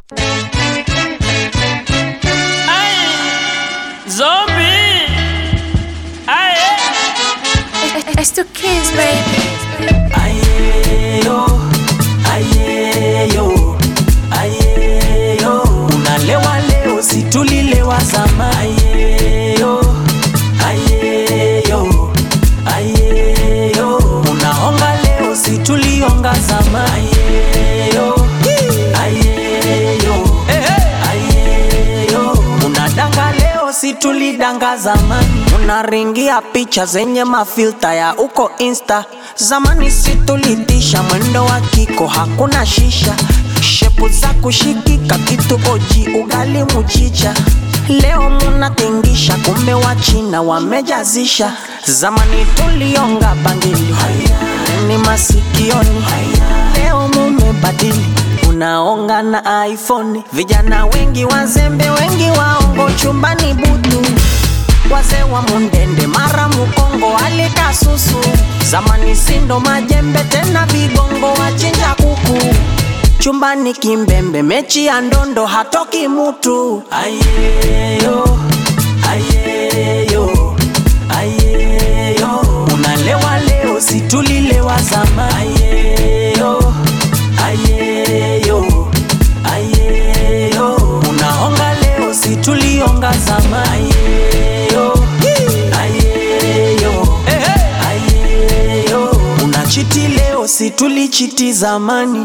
Zombie. Aye. It's two kids, baby. Ayeyo, ayeyo, ayeyo. Unalewa leo, si tulilewa zamani. Ayeyo, ayeyo, ayeyo. Unaonga leo, si tulionga zamani. Ayeyo, ayeyo, ayeyo. Unadanga leo, si tulidanga zamani. Unaringia picha zenye mafilta ya uko insta zamani si tulitisha mwendo wa kiko hakuna shisha shepu za kushikika kitu oji ugali muchicha leo munatingisha kumbe wa china wamejazisha zamani tulionga bangili ni masikioni leo mumebadili unaonga na iphone vijana wengi wazembe wengi waongo chumbani butu wazee wa mundende mara mukongo alikasusu zamani sindo majembe tena vigongo wachinja kuku chumbani kimbembe mechi ya ndondo hatoki mutu ayeyo ayeyo ayeyo unalewa leo situlilewa zama ayeyo ayeyo ayeyo unaonga leo situlionga zama ayeyo ayeyo ayeyo unachiti leo situlichiti zamani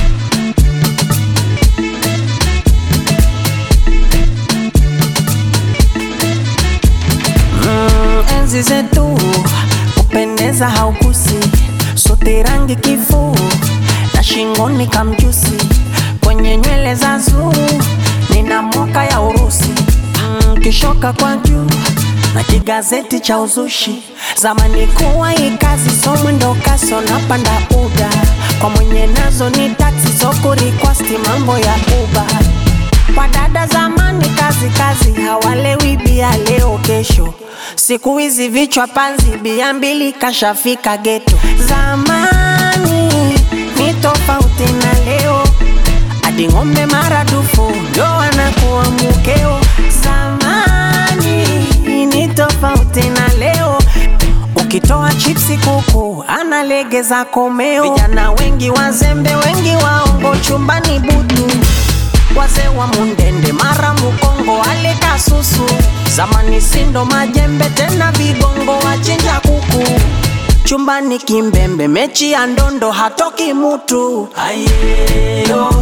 Mm, enzi zetu kupendeza haukusi sote rangi kifuu na shingoni kamjusi kwenye nywele za zuu nina moka ya urusi mm, kishoka kwa juu na kigazeti cha uzushi zamani kuwa ikazi so mwendo kaso napanda uda kwa mwenye nazo ni taksi so kurikwasti mambo ya uba kwa dada zamani kazi kazi hawalewi bia leo kesho siku hizi vichwa panzi bia mbili kashafika geto zamani ni tofauti na leo hadi ng'ombe maradufu ndo anakuwa mukeo zamani ni tofauti na leo ukitoa chipsi kuku analegeza komeo vijana wengi wazembe wengi waongo chumbani butu wazee wa mundende mara mukongo alikasusu zamani sindo majembe tena vigongo wachinja kuku chumbani kimbembe mechi ya ndondo hatoki mutu ayeyo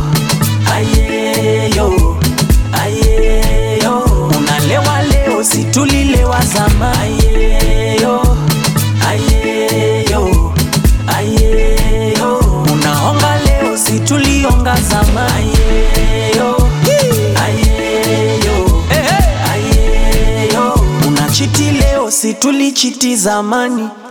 ayeyo ayeyo unalewa leo situlilewa zama ayeyo ayeyo ayeyo unaonga leo situlionga zama ayeyo ayeyo ayeyo unachiti leo situlichiti zamani